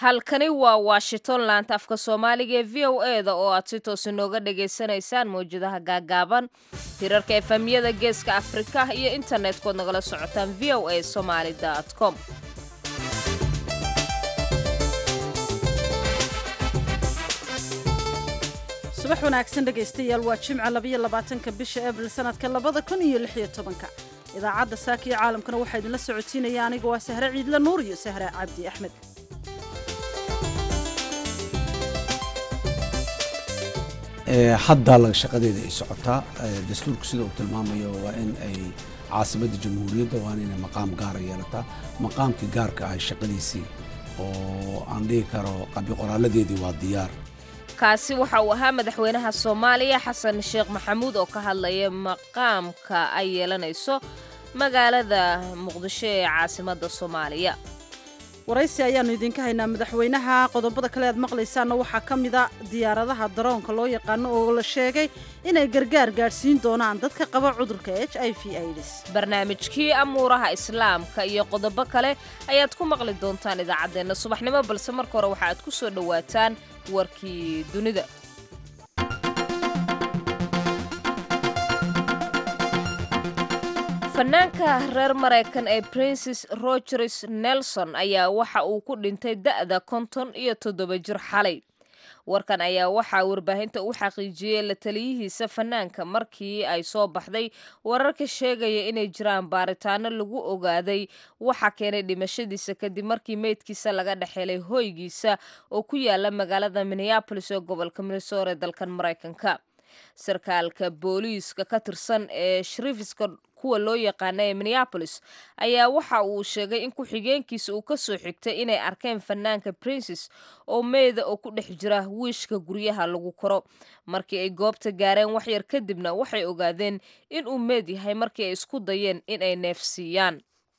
halkani waa washington laanta afka soomaaliga ee v o e da oo aad si toos inooga dhagaysanaysaan mawjadaha gaagaaban hirarka efamiyada geeska afrika iyo internet-kood nagala socotaan v o a somaali com subax wanaagsan dhegaystayaal waa jimca labayo labaatanka bisha abril sanadka labada kun iyo lix iyo tobanka idaacadda saaka iyo caalamkana waxaa idinla socotiinaya aniga waa sahre ciidle nuur iyo sahre cabdi axmed hadda laga shaqadeeda ay socotaa dastuurku sida uu tilmaamayo waa in ay caasimadda jamhuuriyadda waana inay maqaam gaara yeelataa maqaamkii gaarka ah shaqadiisii oo aan dhihi karo qabi qoraaladeedii waa diyaar kaasi waxa uu ahaa madaxweynaha soomaaliya xasan sheekh maxamuud oo ka hadlaya maqaamka ay yeelanayso magaalada muqdisho ee caasimadda soomaaliya waraysi ayaannu idinka haynaa madaxweynaha qodobada kale aad maqlaysaanna waxaa ka mida diyaaradaha daroonka loo yaqaano oo la sheegay inay gargaar gaadhsiin doonaan dadka qaba cudurka h i v ids barnaamijkii amuuraha islaamka iyo qodobo kale ayaad ku maqli doontaan idaacaddeenna subaxnimo balse marka hore waxa aad ku soo dhowaataan warkii dunida fanaanka reer maraykan ee princes rogers nelson ayaa waxa uu ku dhintay da'da konton iyo toddoba jir xalay warkan ayaa waxaa warbaahinta u xaqiijiyey la taliyihiisa fanaanka markii ay soo baxday wararka sheegaya inay jiraan baaritaano lagu ogaaday waxa keenay dhimashadiisa kadib markii meydkiisa laga dhexhelay hoygiisa oo ku yaala magaalada minneabolis ee gobolka minnesota ee dalkan maraykanka sarkaalka booliiska ka tirsan ee sharifiska kuwa loo yaqaana ee minneabolis ayaa waxa uu sheegay in ku-xigeenkiisa uu ka soo xigtay inay arkeen fanaanka princes oo meeda oo ku dhex jira wiishka guryaha lagu koro markii ay goobta gaareen waxyar kadibna waxay ogaadeen in uu meed yahay markii ay isku dayeen inay neefsiiyaan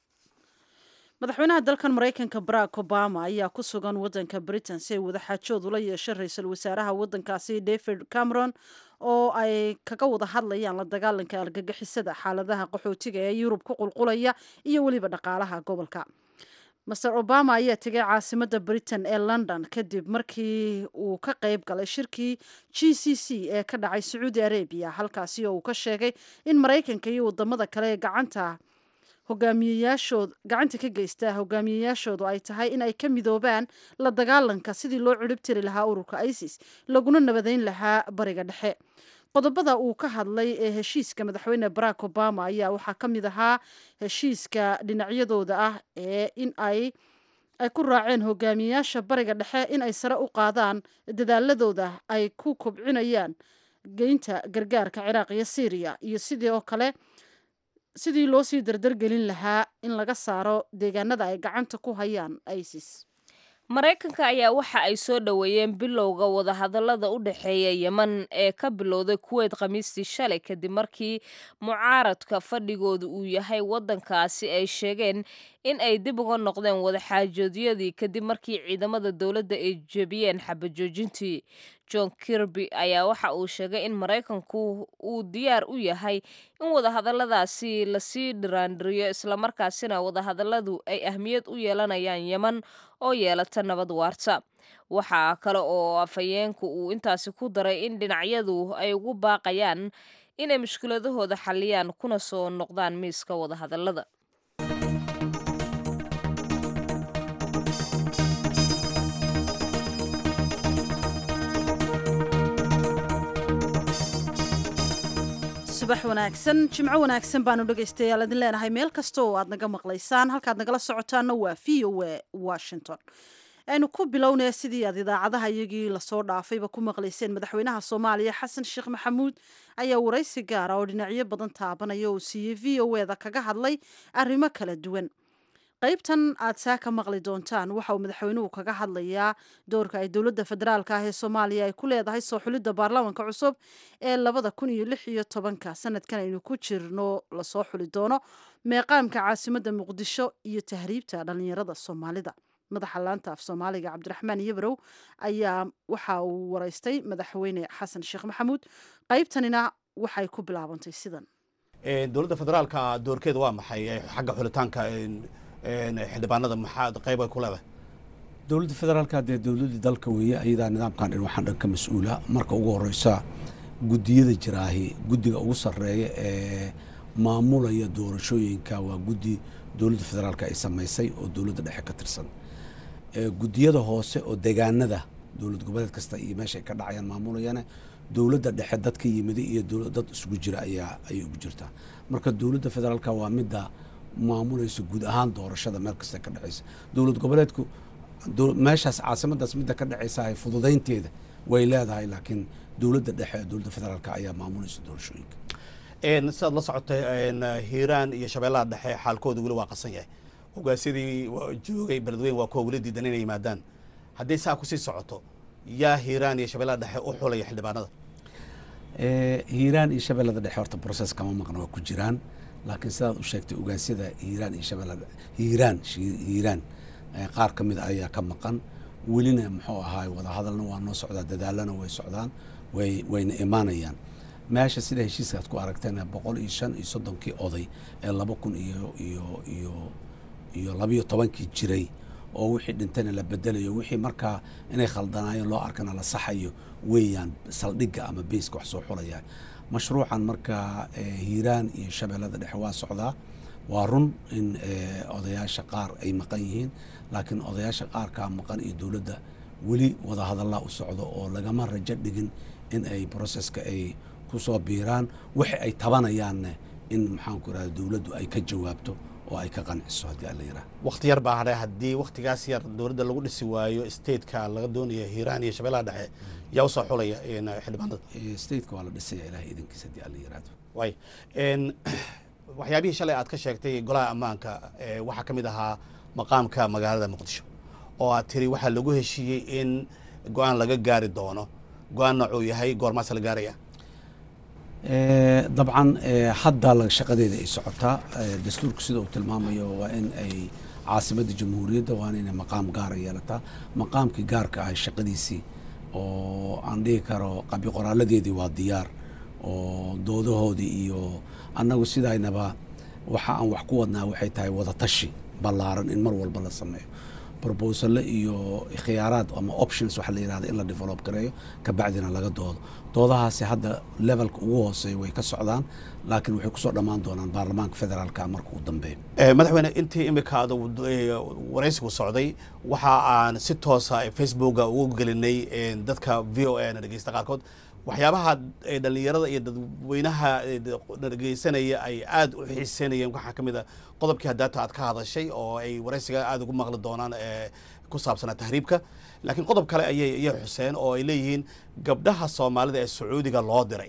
madaxweynaha dalkan maraykanka barack obama ayaa ku sugan waddanka britain si ay wadaxaajood ula yeesho ra-iisul wasaaraha waddankaasi david cameron oo ay kaga wada hadlayaan la dagaalanka argagixisada xaaladaha qaxootiga ee yurub ku qulqulaya iyo weliba dhaqaalaha gobolka master obama ayaa tegay caasimadda britain ee london kadib markii uu ka qayb galay shirkii g c c ee ka dhacay sacuudi arabiya halkaasi oo uu ka sheegay in maraykanka iyo wadamada kale ee gacanta hogaamiyeyaashood gacanta ka geysta hogaamiyeyaashoodu ay tahay in ay ka midoobaan la dagaalanka sidii loo cirib tiri lahaa ururka isis laguna nabadeyn lahaa bariga dhexe qodobada uu ka hadlay ee heshiiska madaxweyne barack obama ayaa waxaa ka mid ahaa heshiiska dhinacyadooda ah ee in ay ay ku raaceen hogaamiyeyaasha bariga dhexe in ay sare u qaadaan dadaaladooda ay ku kobcinayaan geynta gargaarka ciraaq iyo syriya iyo sidii oo kale sidii loo sii dardargelin lahaa in laga saaro deegaanada ay gacanta ku hayaan isis maraykanka ayaa waxa ay soo dhoweeyeen bilowga wadahadallada u dhexeeya yeman ee ka bilowday kuweyt khamiistii shalay kadib markii mucaaradka fadhigooda uu yahay waddankaasi ay sheegeen in ay dib uga noqdeen wadaxaajoodyadii kadib markii ciidamada dowladda ay jebiyeen xabajoojintii john kirby ayaa waxa uu sheegay in maraykanku uu diyaar u yahay in wadahadalladaasi lasii dhiraandhiriyo islamarkaasina wadahadalladu ay ahmiyad u yeelanayaan yeman oo yeelata nabad waarta waxaa kale oo afhayeenku uu intaasi ku daray in dhinacyadu ay ugu baaqayaan inay mushkiladahooda xalliyaan kuna soo noqdaan miiska wadahadallada subax wanaagsan jimco wanaagsan baanu dhegaystayaal idin leenahay meel kasta oo aad naga maqlaysaan halkaad nagala socotaana waa v o a washington aynu ku bilownaya sidii aad idaacadaha iyagii lasoo dhaafayba ku maqlayseen madaxweynaha soomaaliya xasan sheekh maxamuud ayaa waraysi gaara oo dhinacyo badan taabanaya oo siiyey v o e da kaga hadlay arrimo kala duwan qaybtan aad saa ka maqli doontaan waxa uu madaxweynuhu kaga hadlayaa doorka ay dowladda federaalka ah ee soomaaliya ay ku leedahay soo xulidda baarlamaanka cusub ee labada kun iyo lix iyo tobanka sanadkan aynu ku jirno lasoo xuli doono meeqaamka caasimadda muqdisho iyo tahriibta dhallinyarada soomaalida madaxa laanta af soomaaliga cabdiraxmaan yabrow ayaa waxa uu waraystay madaxweyne xasan sheekh maxamuud qaybtanina waxay ku bilaabantay sidan dowladda federaalka doorkeeda waa maxay xagga xulitaanka xildhibaanada maxaad qayb ay ku leedahay dowladda federaalka dee dowladdii dalka weeye ayadaa nidaamkan dhin waxaan dhan ka mas-uula marka ugu horeysa guddiyada jiraahi guddiga ugu sarreeya ee maamulaya doorashooyinka waa guddi dowladda federaalka ay samaysay oo dowladda dhexe ka tirsan guddiyada hoose oo degaanada dowlad goboleed kasta iyo meesha ay ka dhacayaan maamulayana dowladda dhexe dad ka yimiday iyo dad isugu jira ayaa ayay ugu jirtaa marka dowladda federaalka waa midda maamulaysa guud ahaan doorashada meel kasta ka dhexeysa dowlad goboleedku meeshaas caasimadaas midda ka dhexeysa fududeynteeda way leedahay laakiin dowladda dhexe dowladda federaalka ayaa maamulaysa doorashooyinka sidaad la socotay hiiraan iyo shabeellaha dhexe xaalkooda weli waa qasan yahay hogaasyadii joogay beledweyn waa kuwa weli diidan inay yimaadaan haddii saa kusii socoto yaa hiiraan iyo shabeellaha dhexe u xulaya xildhibaanada hiiraan iyo shabeellada dhexe horta process kama maqna waa ku jiraan laakiin sidaad u sheegtay ogaasyada hiiraan iyo shabeellada hiiraan hiiraan qaar ka mid a ayaa ka maqan welina muxuu ahaay wadahadalna waa noo socdaa dadaalana way socdaan way wayna imaanayaan meesha sida heshiiskaad ku aragteen boqol iyo shan iyo soddonkii oday ee laba kun iyo iyo iyo iyo labayo tobankii jiray oo wixii dhintayna la bedelayo wixii markaa inay khaldanaayeen loo arkana la saxayo weeyaan saldhigga ama beyska wax soo xulaya mashruucan markaa hiiraan iyo shabeellada dhexe waa socdaa waa run in odayaasha qaar ay maqan yihiin laakiin odayaasha qaarkaa maqan iyo dowladda weli wadahadallaa u socdo oo lagama rajo dhigin in ay broseska ay kusoo biiraan wixi ay tabanayaanne in maxaanku irahda dowladdu ay ka jawaabto oo ay ka qanciso haddii alla yiraah wakti yar baa hadhay haddii waktigaas yar dowladda lagu dhisi waayo stateka laga doonayo hiiraan iyo shabeellaha dhexe yaa usoo xulaya xildhibaanada stateka waa la dhisaya ilahay idankiisa haddii alla yiraahdo way waxyaabihii shalay aad ka sheegtay golaha ammaanka waxaa ka mid ahaa maqaamka magaalada muqdisho oo aad tiri waxaa lagu heshiiyey in go-aan laga gaari doono go-aan noocuu yahay goormaas la gaaraya dabcan hadda shaqadeeda ay socotaa dastuurku sida uu tilmaamayo waa in ay caasimadda jamhuuriyadda waana inay maqaam gaara yeelataa maqaamkii gaarka ahay shaqadiisii oo aan dhihi karo qabi qoraaladeedii waa diyaar oo doodahoodii iyo annagu sidaynaba waxa aan wax ku wadnaa waxay tahay wadatashi ballaaran in mar walba la sameeyo brobosale iyo khiyaaraad ama options waxa la yihahda in la develop gareeyo kabacdina laga doodo doodahaasi hadda levelka ugu hooseeya way ka socdaan laakiin waxay kusoo dhammaan doonaan baarlamaanka federaalka marka uu dambeeyo madaxweyne intii imika aad waraysigu socday waxa aan si toosa facebooka ugu gelinay dadka v o a na dhegeysta qaarkood waxyaabaha dhalinyarada iyo dadweynaha dhegeysanaya ay aada u xiiseynayeen waxaa ka mid a qodobkii hadaata aad ka hadashay oo ay waraysiga aada ugu maqli doonaan ku saabsanaa tahriibka laakiin qodob kale ayay ayay xuseen oo ay leeyihiin gabdhaha soomaalida ee sacuudiga loo diray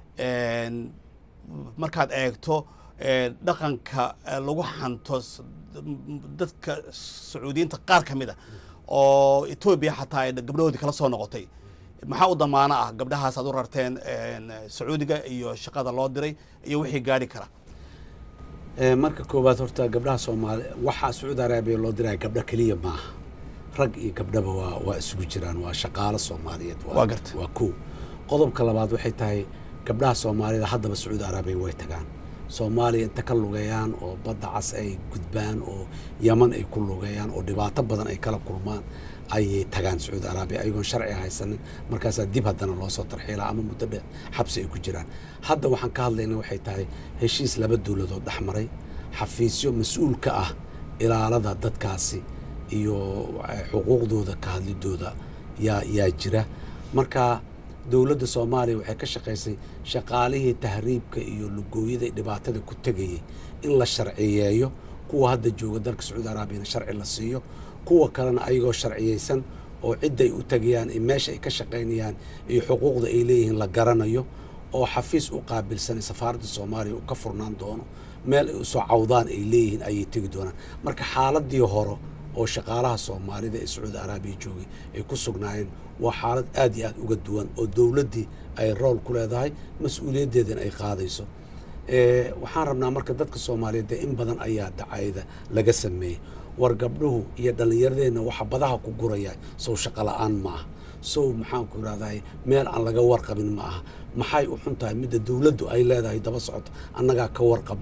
markaad eegto dhaqanka lagu xanto dadka sacuudiyiinta qaar ka mid a oo etoobiya xataa ay gabdhahoodii kala soo noqotay maxaa u damaano ah gabdhahaas aad u rarteen sacuudiga iyo shaqada loo diray iyo wixii gaari kara marka koowaad horta gabdhaha soomaali waxaa sacuudi araabiya loo diraya gabdho keliya maaha rag iyo gabdhaba waa waa isugu jiraan waa shaqaalo soomaaliyeed Waa garta. waa kow qodobka labaad waxay tahay gabdhaha soomaalida haddaba sacuudi araabiya way tagaan soomaaliya inta ka lugeeyaan oo badda cas ay gudbaan oo yaman ay ku lugeeyaan oo dhibaato badan ay kala kulmaan ayay tagaan sacuudi araabiya ayagoon sharci haysanin markaasaa dib haddana loo soo tarxiilaa ama muddo dheer xabsi ay ku jiraan hadda waxaan ka hadlayna waxay tahay heshiis laba dowladood dhex maray xafiisyo mas-uul ka ah ilaalada dadkaasi iyo eh, xuquuqdooda ka hadlidooda yaa yaa jira marka dowladda soomaaliya waxay ka shaqaysay shaqaalihii tahriibka iyo lugooyada iyo dhibaatada ku tegayay in la sharciyeeyo kuwa hadda jooga dalka sacuudi araabiyana sharci la siiyo kuwa kalena ayagoo sharciyeysan oo cidday u tegayaan iyo meesha ay ka shaqaynayaan iyo xuquuqda ay leeyihiin la garanayo oo xafiis u qaabilsan safaaradda soomaaliya uu ka furnaan doono meel ay usoo cawdaan ay leeyihiin ayay tegi doonaan marka xaaladii hore oo shaqaalaha soomaalida ee sacuudi araabiya joogay ay ku sugnaayeen waa xaalad aad iyo aad uga duwan oo dowladdii ay rool ku leedahay mas-uuliyaddeedana ay qaadayso Eh, waxaan rabnaa marka dadka soomaaliyeed dee in badan ayaa dacayda laga sameeyey war gabdhuhu iyo dhallinyaradeenna waxa badaha ku guraya sow shaqo la-aan ma aha sow maxaanku irahdahay meel aan laga warqabin ma aha maxay u xun tahay midda dowladdu ay leedahay daba socota annagaa ka warqabno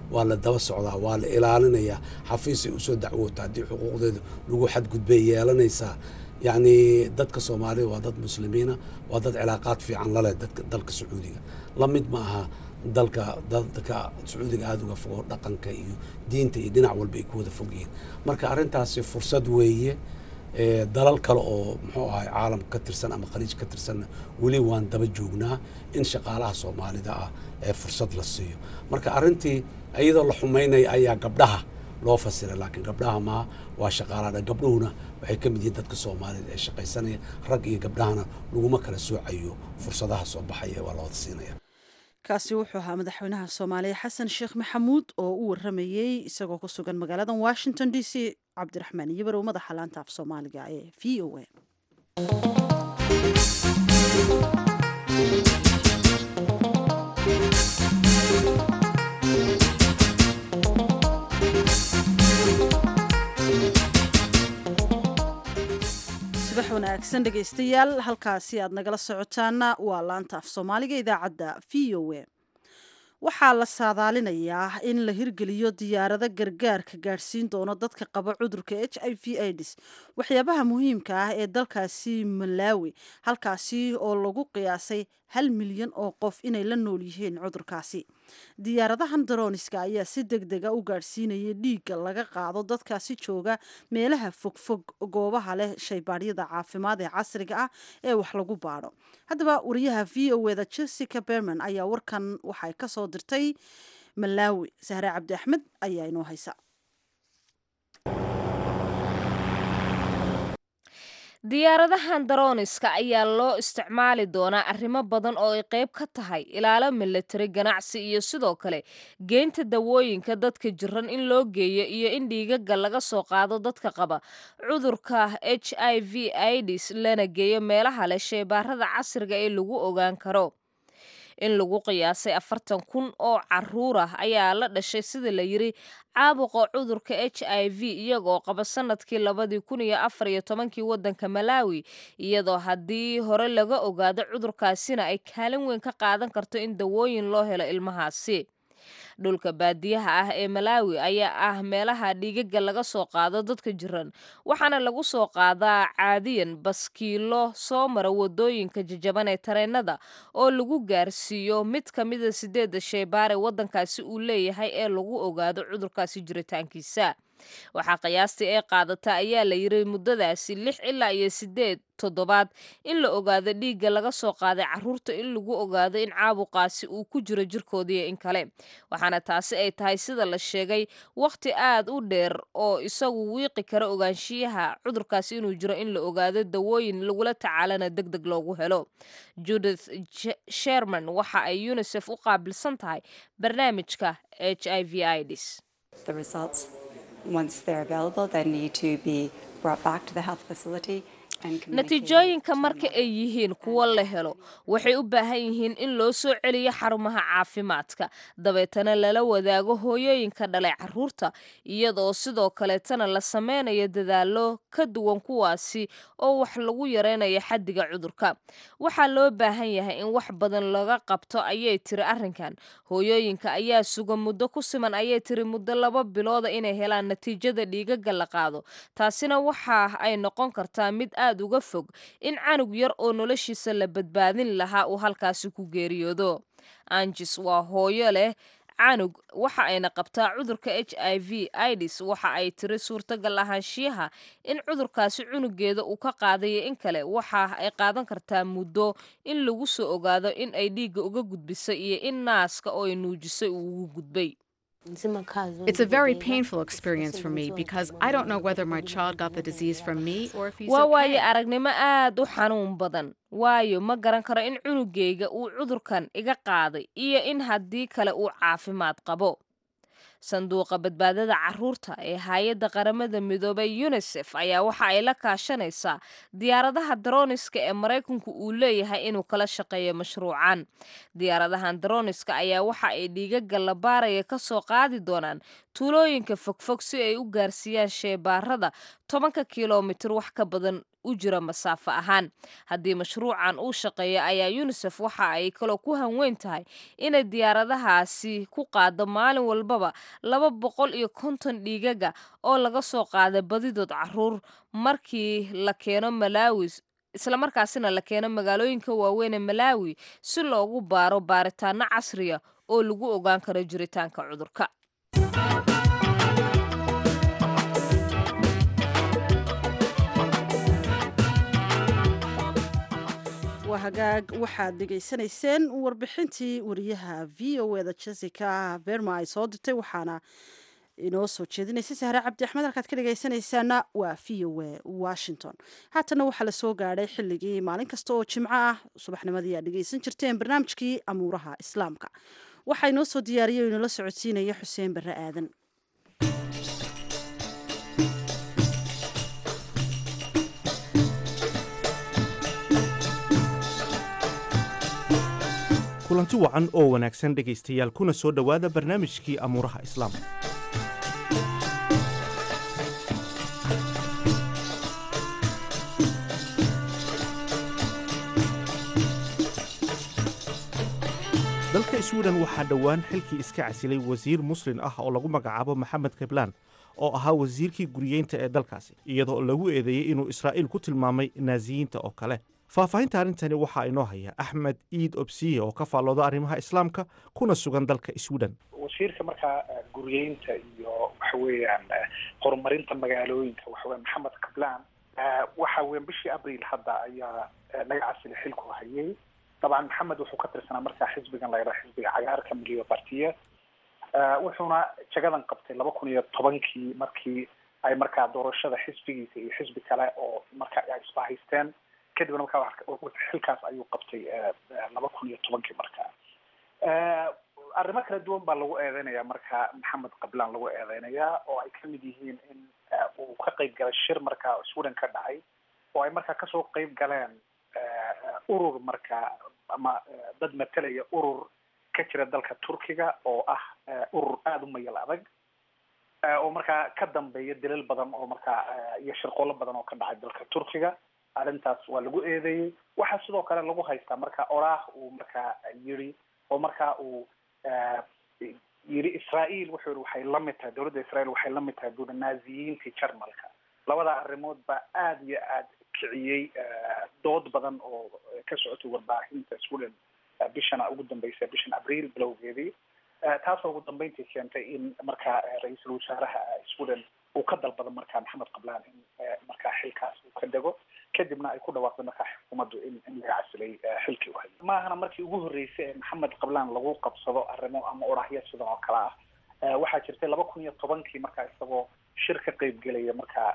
waa la daba socdaa waa la ilaalinayaa xafiisay usoo dacwoota haddii xuquuqdeeda lagu xadgudbay yeelanaysaa yacni dadka soomaalida waa dad muslimiina waa dad cilaaqaad fiican laleh dadka dalka sacuudiga la mid ma aha dalka dadka sacuudiga aada uga fogo dhaqanka iyo diinta iyo dhinac walba ay ku wada fog yihiin marka arrintaasi fursad weeye dalal kale oo muxuu ahay caalam ka tirsan ama khaliij ka tirsanna weli waan daba joognaa in shaqaalaha soomaalida ah ee fursad la siiyo marka arrintii iyadoo la xumaynaya ayaa gabdhaha loo fasiray laakiin gabdhaha maaha waa shaqaalaha gabdhuhuna waxay ka mid yihiin dadka soomaalida ee shaqaysanaya rag iyo gabdhahana laguma kala soocayo fursadaha soo baxaya waa la wada siinaya kaasi wuxuu ahaa madaxweynaha soomaaliya xasan sheekh maxamuud oo u waramayey isagoo ku sugan magaalada washington d c cabdiraxmaan iyobarow madaxa laanta af soomaaliga ee v o a subax wanaagsan dhegaystayaal halkaasi aad nagala socotaana waa laanta af soomaaliga idaacadda v o a waxaa la saadaalinayaa in la hirgeliyo diyaarado gargaarka gaadhsiin doono dadka qaba cudurka h i v aids waxyaabaha muhiimka ah ee dalkaasi malaawi halkaasi oo lagu qiyaasay hal milyan oo qof inay la nool yihiin cudurkaasi diyaaradahan darooniska ayaa si deg dega u gaadhsiinayay dhiigga laga qaado dadkaasi jooga meelaha fogfog goobaha leh shaybaadhyada caafimaad ee casriga ah ee wax lagu baadho haddaba wariyaha v o eda jessica berman ayaa warkan waxay ka soo dirtay malaawi sahre cabdi axmed ayaa inoo haysa diyaaradahan darooniska ayaa loo isticmaali doonaa arrimo badan oo ay qayb ka tahay ilaalo milatari ganacsi iyo sidoo kale geynta dawooyinka dadka jiran in loo geeyo iyo in dhiigaga laga soo qaado dadka qaba cudurka h i v ids lana geeyo meelaha leh sheybaarada casriga ee lagu ogaan karo in lagu qiyaasay afartan kun oo caruur ah ayaa la dhashay sida la yiri caabuqa cudurka h i v iyagoo qaba sanadkii labadii kun iyo afar iyo tobankii waddanka malaawi iyadoo haddii hore laga ogaado cudurkaasina ay kaalin weyn ka qaadan karto in dawooyin loo helo ilmahaasi dhulka baadiyaha ah ee malaawi ayaa ah meelaha dhiigaga laga soo qaado dadka jiran waxaana lagu soo qaadaa caadiyan baskiilo soo mara wadooyinka jajaban ee tareenada oo lagu gaarsiiyo mid ka mida sideedda sheybaar ee waddankaasi uu leeyahay ee lagu ogaado cudurkaasi jiritaankiisa waxaa qiyaastii ay qaadata ayaa la yiri muddadaasi lix ilaa iyo sideed toddobaad in la ogaado dhiigga laga soo qaaday caruurta in lagu ogaado in caabuqaasi uu ku jiro jirkoodiiyo in kale waxaana taasi ay tahay sida la sheegay wakhti aad u dheer oo isagu wiiqi kara ogaanshiyaha cudurkaasi inuu jiro in la ogaado dawooyin lagula tacaalana deg deg loogu helo judith sherman waxa ay unisef u qaabilsan tahay barnaamijka h i v ids once they're available, they need to be brought back to the health facility. natiijooyinka marka ay yihiin kuwo la helo waxay u baahan yihiin in loo soo celiyo xarumaha caafimaadka dabeetana lala wadaago hooyooyinka dhalay caruurta iyadoo sidoo kaleetana la sameynayo dadaalo ka duwan kuwaasi oo wax lagu yareynayo xaddiga cudurka waxaa loo baahan yahay in wax badan laga qabto ayay tiri arrinkan hooyooyinka ayaa suga muddo ku siman ayay tiri muddo laba bilooda inay helaan natiijada dhiigaga la qaado taasina waxa ay noqon kartaa mid aad uga fog in canug yar oo noloshiisa la badbaadin lahaa uu halkaasi ku geeriyoodo anjis waa hooyo leh canug waxa ayna qabtaa cudurka h i v ids waxa ay tiri suurtagal ahaanshiyaha in cudurkaasi cunugeeda uu ka qaadayo in kale waxa ay qaadan kartaa muddo in lagu soo ogaado in ay dhiigga uga gudbisay iyo in naaska oo ay nuujisay uu ugu gudbay It's a very painful experience for me because I don't know whether my child got the disease from me or if he's waa waaye okay. aragnimo aad u xanuun badan waayo ma garan karo in cunugayga uu cudurkan iga qaaday iyo in haddii kale uu caafimaad qabo sanduuqa badbaadada caruurta ee hay-adda qaramada midoobay unisef ayaa waxa ay la kaashanaysaa diyaaradaha darooniska ee maraykanku uu leeyahay inuu kala shaqeeyo mashruucan diyaaradahan darooniska ayaa waxa ay dhiigaga la baaraya ka soo qaadi doonaan tuulooyinka fogfog si ay u gaarsiiyaan sheebaarada tobanka kilomitir wax ka badan u jira masaafo ahaan haddii mashruucan uu shaqeeya ayaa yunisef waxa ay kaloo ku hanweyn tahay inay diyaaradahaasi ku qaado maalin walbaba laba boqol iyo konton dhiigaga oo laga soo qaada badidood caruur markii la keeno malaawi islamarkaasina la keeno magaalooyinka waaweyn ee malaawi si loogu baaro baaritaano casriya oo lagu ogaan karo jiritaanka cudurka waa hagaag waxaad dhegaysanayseen warbixintii wariyaha v o eda jessica berma ay soo dirtay waxaana inoo soo jeedinaysay sahre cabdi axmed halkaad ka dhegaysanaysaana waa v o e washington haatana waxaa la soo gaadhay xilligii maalin kasta oo jimco ah subaxnimadii aad dhegaysan jirteen barnaamijkii amuuraha islaamka waxaa inoo soo diyaariyay o inoola socodsiinaya xuseen barre aadan kulanti wacan oo wanaagsan dhegaystayaal kuna soo dhowaada barnaamijkii amuuraha islaamka dalka swiden waxaa dhowaan xilkii iska casilay wasiir muslin ah oo lagu magacaabo maxamed keblaan oo ahaa wasiirkii guriyeynta ee dalkaasi iyadoo lagu eedeeyey inuu israa'iil ku tilmaamay naasiyiinta oo kale faahfaahinta arrintani waxaa inoo haya axmed iid obsiye oo ka faallooda arrimaha islaamka kuna sugan dalka sweden wasiirka markaa guriyeynta iyo waxa weeyaan horumarinta magaalooyinka waxa weya maxamed kablaan waxa weyan bishii abril hadda ayaa naga casilay xilku hayay dabcan maxamed wuxuu ka tirsanaa markaa xisbigan la yidhaha xisbiga cagaarka miliyo partiya wuxuuna jagadan qabtay laba kun iyo tobankii markii ay markaa doorashada xisbigiisa iyo xisbi kale oo marka ay isbahaysteen kadibna markaa xilkaas ayuu qabtay laba kun iyo tobankii markaa arrimo kala duwan baa lagu eedeynaya marka maxamed qablaan lagu eedeynayaa oo ay kamid yihiin in uu ka qeyb galay shir markaa sweden ka dhacay oo ay markaa kasoo qeyb galeen urur markaa ama dad matalaya urur ka jira dalka turkiga oo ah urur aada u mayal adag oo markaa ka dambeeya dilal badan oo markaa iyo shirqoolo badan oo ka dhacay dalka turkiga arrintaas waa lagu eedeeyey waxaa sidoo kale lagu haystaa marka oraah uu markaa yiri oo markaa uu yiri israael wuxuu yihi waxay lamid tahay dowladda israel waxay lamid tahay buuri naaziyiintii jarmalka labada arrimood baa aada iyo aada kiciyey dood badan oo ka socotay warbaahinta sweden bishana ugu dambeysay bishan abriil bilowgeedii taasoo ugu dambeyntii keentay in markaa ra-iisul wasaaraha sweden uu ka dalbado markaa maxamed qablaan in markaa xilkaas uu ka dego kadibna ay ku dhawaaqday markaa xukuumaddu in in laga casilay xilkii u hayay maahana markii ugu horreysay ee maxamed qablaan lagu qabsado arrimo ama odhahyo sidan oo kale ah waxaa jirtay laba kun iyo tobankii markaa isagoo shir ka qeyb gelaya markaa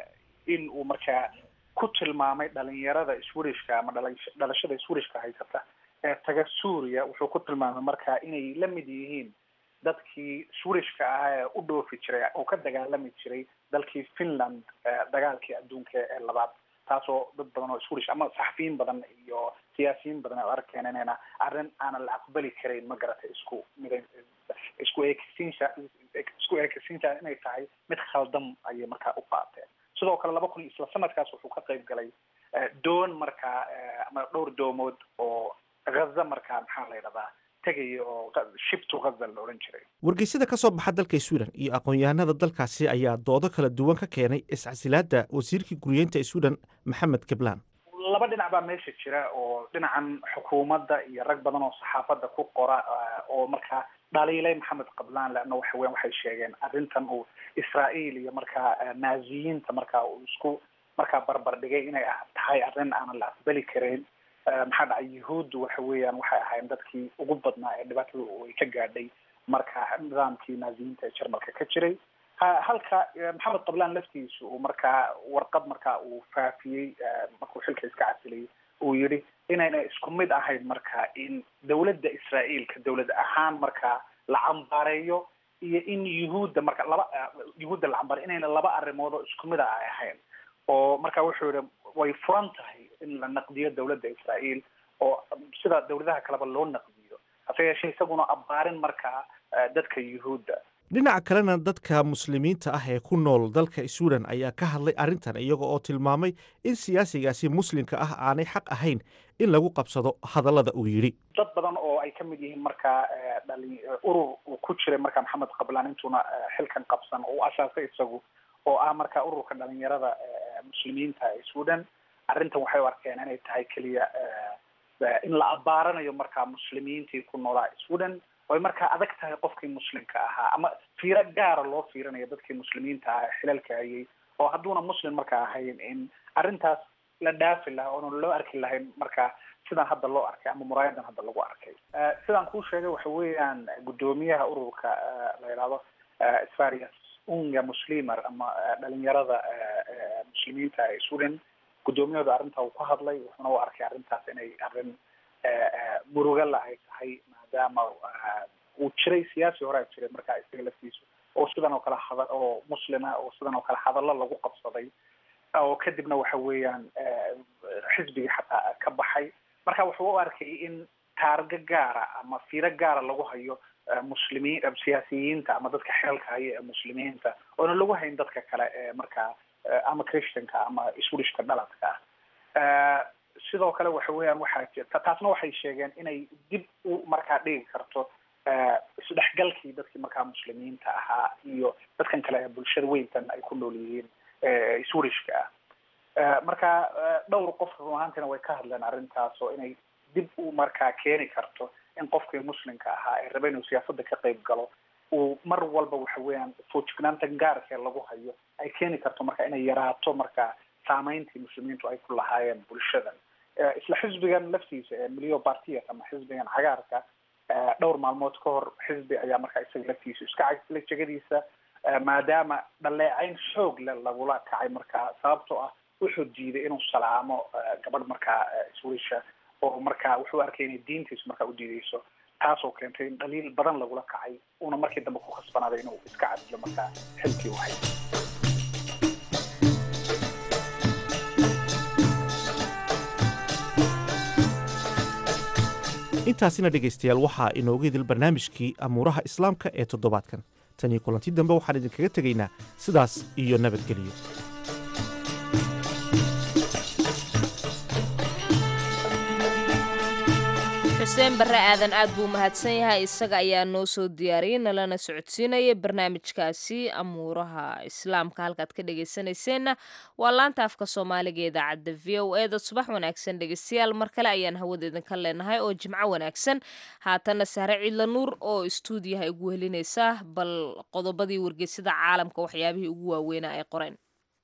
in uu markaa ku tilmaamay dhalinyarada swedishka ama dhala dhalashada swedishka haysata ee taga suuriya wuxuu ku tilmaamay markaa inay la mid yihiin dadkii swedishka ah ee u dhoofi jiray oo ka dagaalami jiray dalkii finland dagaalkii adduunka ee labaad taasoo dad badan oo swedish ama saxafiyiin badan iyo siyaasiyiin badan ay arkeen inayna arrin aanan la aqbali karayn ma garatay isku mid isku eekisiinsa isku eekisiinta inay tahay mid khaldam ayay markaa u qaateen sidoo kale laba kun isla sanadkaas wuxuu ka qeyb galay doon markaa ama dhowr doomood oo ghaza markaa maxaa la yidhahdaa tegaya oo shibtu ghaza la odhan jiray wargeysyada ka soo baxa dalka sweden iyo aqoon-yahanada dalkaasi ayaa doodo kala duwan ka keenay iscasilaadda wasiirkii guriyeynta sweden maxamed kablaan laba dhinac baa meesha jira oo dhinacan xukuumadda iyo rag badan oo saxaafadda ku qora oo markaa dhaliilay maxamed qablaan leanna waxa weyan waxay sheegeen arrintan uu israael iyo markaa naaziyiinta markaa uu isku markaa barbar dhigay inay tahay arrin aanan la aqbali karayn maxaa dhacay yuhuuddu waxa weeyaan waxay ahayn dadkii ugu badnaa ee dhibaatada ay ka gaadhay marka nidaamkii naaziyiinta ee jarmalka ka jiray halka maxamed qablaan laftiisu uu markaa warqad markaa uu faafiyey markuu xilka iska casilay uu yidhi inayna isku mid ahayn marka in dawladda israaeilka dawlad ahaan markaa la cambaareeyo iyo in yuhuudda marka laba yuhuudda la cambaareyo inayna laba arrimood oo isku mid a ay ahayn oo marka wuxuu yihi way furan tahay in la naqdiyo dawladda israael oo sida dawladaha kaleba loo naqdiyo hase yeeshee isaguna abbaarin markaa dadka yuhuudda dhinaca kalena dadka muslimiinta ah ee ku nool dalka sweden ayaa ka hadlay arrintan iyaga oo tilmaamay in siyaasigaasi muslimka ah aanay xaq ahayn in lagu qabsado hadallada uu yidhi dad badan oo ay ka mid yihiin markaa dhali urur uu ku jiray markaa maxamed qablaan intuuna xilkan qabsan oo u asaasay isagu oo ah markaa ururka dhalinyarada muslimiinta ee sweden arrintan waxay u arkeen inay tahay keliya in la abaaranayo markaa muslimiintii ku noolaa sweden oy markaa adag tahay qofkii muslimka ahaa ama fiiro gaara loo fiirinayo dadkii muslimiinta ahaa ee xilalka hayay oo hadduuna muslim markaa ahayn in arrintaas la dhaafi lahaa oona loo arki lahayn markaa sidaan hadda loo arkay ama muraayadan hadda lagu arkay sidaan kuu sheegay waxa weeyaan guddoomiyaha ururka la yidhahdo svarias unga muslimer ama dhalinyarada muslimiinta ee sweden guddoomiyahooda arrintaa uu ku hadlay wuxuuna u arkay arrintaas inay arrin murugala ay tahay maadaama uu jiray siyaasi horaa jiray markaa isaga laftiisu oo sidan oo kale hada oo muslima oo sidan oo kale hadallo lagu qabsaday oo kadibna waxa weeyaan xisbigii xataa ka baxay marka wuxuu u arkay in taargo gaara ama fiiro gaara lagu hayo muslimiin siyaasiyiinta ama dadka xeelka haya ee muslimiinta oona lagu hayn dadka kale ee markaa ama christianka ama swedishka dhaladka ah sidoo kale waxa weeyaan waxaa jirta taasna waxay sheegeen inay dib u markaa dhigi karto isdhexgalkii dadkii markaa muslimiinta ahaa iyo dadkan kale ee bulshada weyntan ay ku nool yihiin swedishka ah marka dhowr qof run ahaantiina way ka hadleen arrintaas oo inay dib u markaa keeni karto in qofkii muslimka ahaa ee raba inuu siyaasadda ka qayb galo uu mar walba waxa weeyaan foojignaanta gaarkee lagu hayo ay keeni karto marka inay yaraato marka saameyntii muslimiintu ay ku lahaayeen bulshadan isla xisbigan laftiisa ee milio partias ama xisbigan cagaarka dhowr maalmood ka hor xisbi ayaa markaa isaga laftiisa iska casilay jegadiisa maadaama dhaleecayn xoog le lagula kacay markaa sababtoo ah wuxuu diiday inuu salaamo gabadh markaa swisha oo markaa wuxuu arkay inay diintiisu markaa u diideyso taasoo keentay in dhaliil badan lagula kacay uuna markii dambe ku khasbanaaday inuu iska casilo markaa xilkii u hay intaasina dhegaystayaal waxaa inooga idil barnaamijkii amuuraha islaamka ee toddobaadkan tan iyo kulanti dambe waxaan idinkaga tegaynaa sidaas iyo nabadgeliyo xuseen barre aadan aad buu mahadsan yahay isaga ayaa noo soo diyaariyey nalana socodsiinaya barnaamijkaasi amuuraha islaamka halkaad ka dhegaysanayseena waa laanta afka soomaaliga idaacadda v o e da subax wanaagsan dhegaystayaal mar kale ayaan hawada idinka leenahay oo jimco wanaagsan haatana sahre ciidla nuur oo istuudiyaha igu helinaysa bal qodobadii wargeysada caalamka waxyaabihii ugu waaweynaa ay qoreen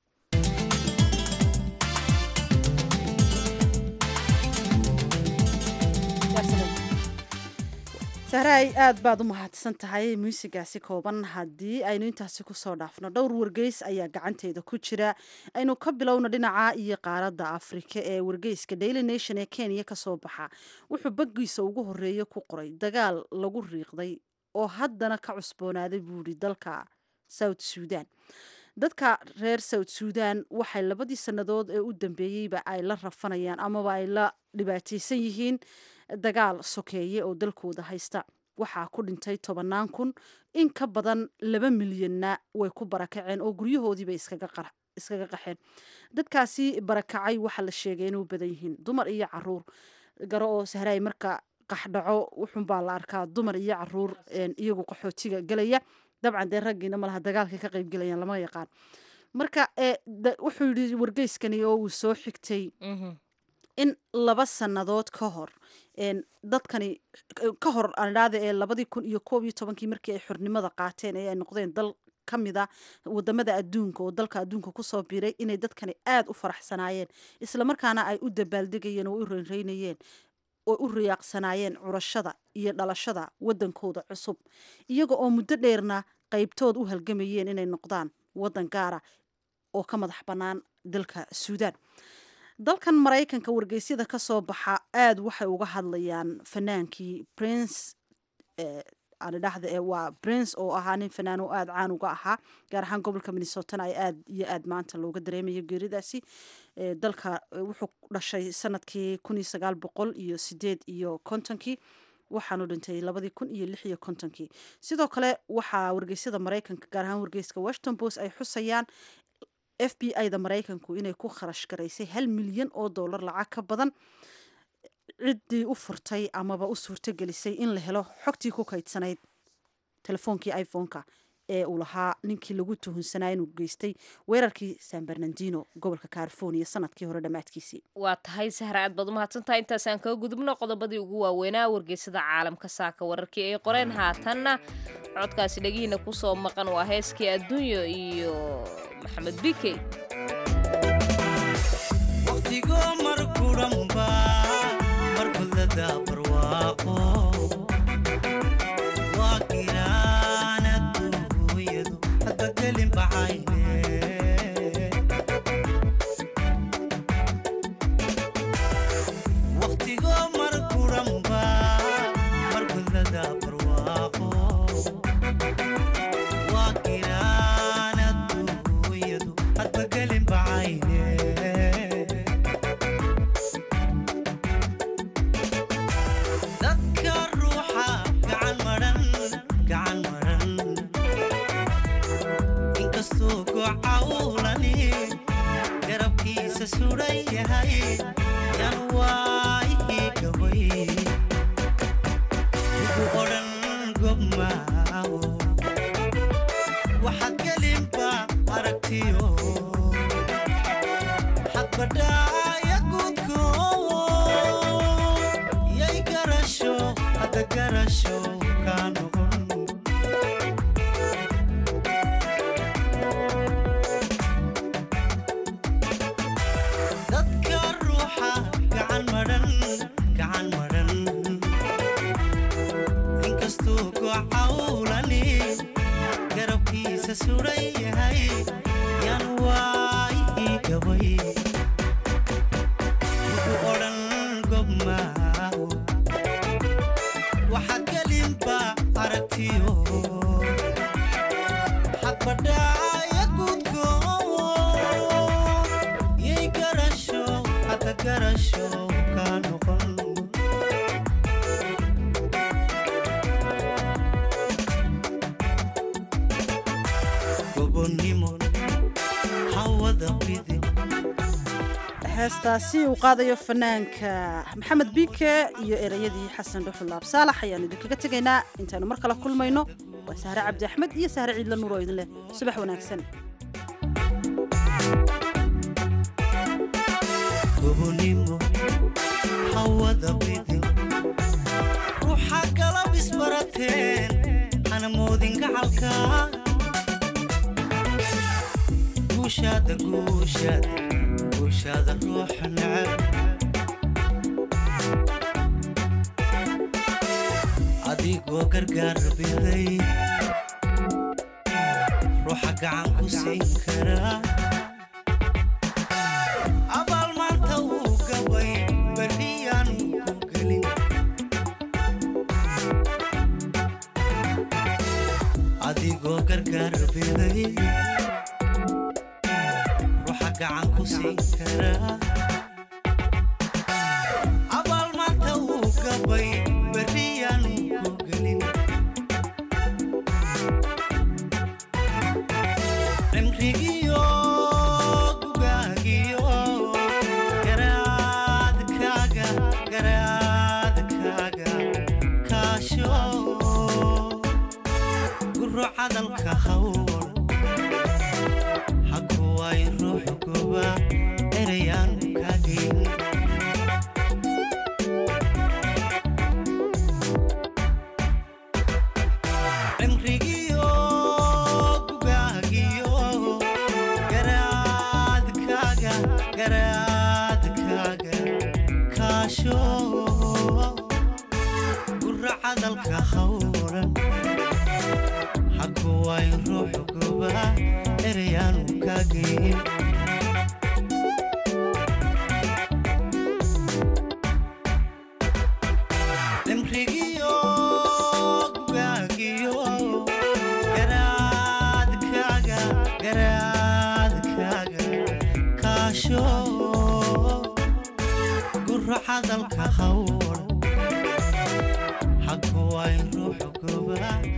sahraay aad baad u mahadsan tahay muusigaasi kooban haddii aynu intaasi kusoo dhaafno dhowr wargeys ayaa gacanteeda ku jira aynu ka bilowno dhinaca iyo qaaradda afrika ee wargeyska daily nation ee kenya kasoo baxa wuxuu baggiisa ugu horeeya ku qoray dagaal lagu riiqday oo haddana ka cusboonaaday buuri dalka south sudan dadka reer south sudan waxay labadii sannadood ee u dambeeyeyba ay la rafanayaan amaba ay la dhibaataysan yihiin dagaal sokeeye oo dalkooda haysta waxaa ku dhintay tobannaan kun in ka badan laba milyanna way ku barakaceen oo guryahoodiibay iskaga qaxeen dadkaasi barakacay waxaa la sheegay inuu badan yihiin dumar iyo caruur garo oo sahraay marka qaxdhaco wuxunbaa la arkaa dumar iyo caruur iyagu qaxootiga gelaya dabcan dee raggiina malaha dagaalkay ka qayb gelayaan lama yaqaan marka wuxuu yidhi wargeyskani oo uu soo xigtay in laba sannadood ka hor dadkani ka hor andhaada ee labadii kun iyo koob iyo tobankii markii ay xornimada qaateen ee ay noqdeen dal ka mid a wadamada adduunka oo dalka adduunka kusoo biiray inay dadkani aada u faraxsanaayeen islamarkaana ay u dabaaldegayeen oo u reynreynayeen oo u riyaaqsanaayeen curashada iyo dhalashada wadankooda cusub iyaga oo muddo dheerna qaybtood u halgamayeen inay noqdaan wadan gaara oo ka madax bannaan dalka suudaan dalkan maraykanka wargeysyada ka soo baxa aada waxay uga hadlayaan fanaankii prince adhahda ee waa prince oo ahaa nin fanaan oo aada caan uga ahaa gaar ahaan gobolka minnesotana ay aada iyo aada maanta looga dareemayo geeridaasi dalka wuxuu dhashay sanadkii kun iyo sagaal boqol iyo sideed iyo kontonkii waxaanu dhintay labadii kun iyo lix iyo kontonkii sidoo kale waxaa wargeysyada maraykanka gaar ahaan wargeyska washington post ay xusayaan f b i da maraykanku inay ku kharash garaysay hal milyan oo dollar lacag ka badan ciddii u furtay amaba u suurtogelisay in la helo xogtii ku kaydsanayd telefoonkii iphone-ka ee uu lahaa ninkii lagu tuhunsanaa inuu geystay weerarkii san bernardino gobolka california sanadkii hore dhammaadkiisii waa tahay sahra aad baad umahadsantahay intaasaan kaga gudubno qodobadii ugu waaweynaa wargeysada caalamka saaka wararkii ay qoreen haatanna codkaasi dhegihiina kusoo maqan waa heeskii adduunyo iyo maxamed bikey heestaasi uu qaadayo fanaanka maxamed biike iyo ereyadii xasan dhuxulaab saalax ayaanu idinkaga tegaynaa intaanu mar kale kulmayno waa sahre cabdi axmed iyo sahre ciidla nuur oo idin leh subax wanaagsan ruuxa galab isbarateen hanamoodin gacalka guushaada guushaada guushaada ruuxa necab adigoo gargaar biday ruuxa gacan ku siin karaa abaal maanta wuu gabay berriyaan ku gelin adigoo gargaar biday ruuxa gacan ku siin karaa abaal maanta wuu gabay berriyaan ku gelin cimrigiyo gugaagiyo garaadkaaga garaadkaaga kaasho guro cadalka hawl hakuway ruux goba erayaan kaagin cimrigiyo gugaagiyo garaadkaaga garaadkaaga kaasho guro cadalka hawlan hakuway ruux goba erayaan kaagin cimrigiyo gugaagiyo garaadkaaga garaadkaaga kaasho guro cadalka hawl goba